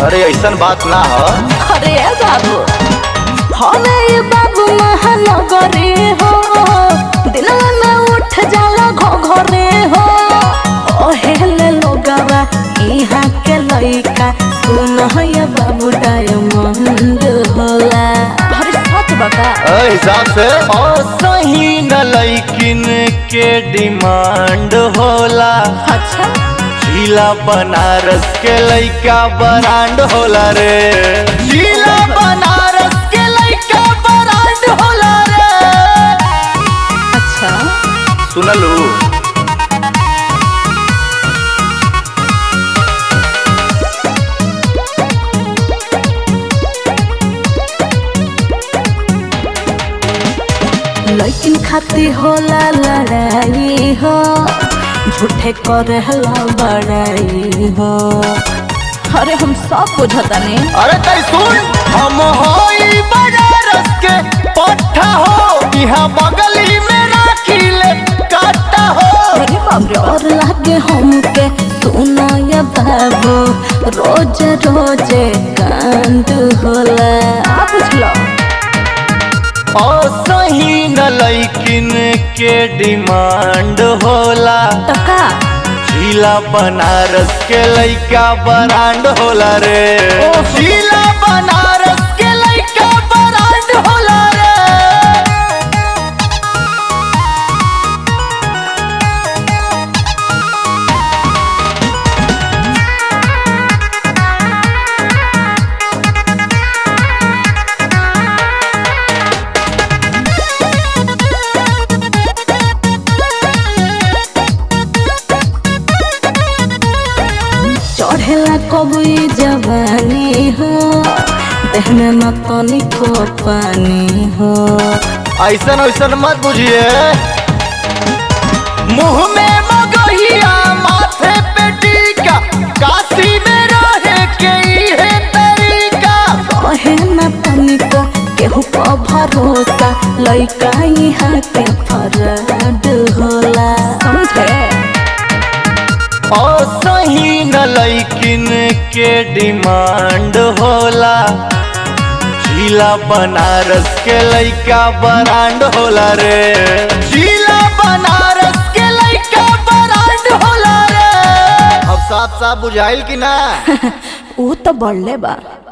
अरे ऐसन बात ना हो अरे ए बाबू हवे ये बाबू महानगरे हो दिनवा में उठ जाला घो घरे हो ओहेले लोगवा इहाँ के लइका सुन ये बाबू डायमंड होला अरे सच बका ए हिसाब से और सही न लैकिन के डिमांड होला अच्छा जिला बनारस के लइका ब्रांड होला रे जिला बनारस के लइका ब्रांड होला रे अच्छा सुनलू लइकिन खाती होला लड़ाई हो झूठे करे हला बड़ाई हो अरे हम सब बुझतानी अरे तै सुन हम होई बनारस के पट्टा हो यहाँ बगली में राखी ले काटा हो अरे बाप रे और लागे हमके सुनो ये बाबू रोज रोज कांड होला आप बुझलो और सही न लैकिन के डिमांड होला टका जिला बनारस के लइका ब्रांड होला रे ओहो। जिला बनारस के लइका ब्रांड होला रे चढ़ेला कबई जवानी हो देह में मतनी को पानी हो ऐसन ऐसन मत बुझिए मुंह में मगहिया माथे पे टीका काशी में रहे के इहे तरीका कहे न तनिको केहू पर भरोसा लइका यहाँ के फरड होला समझे और सही न लैकिन के डिमांड होला जिला बनारस के लइका ब्रांड होला रे जिला बनारस के लइका ब्रांड होला रे अब साफ साफ बुझाइल कि ना ऊ तो बढ़ले बा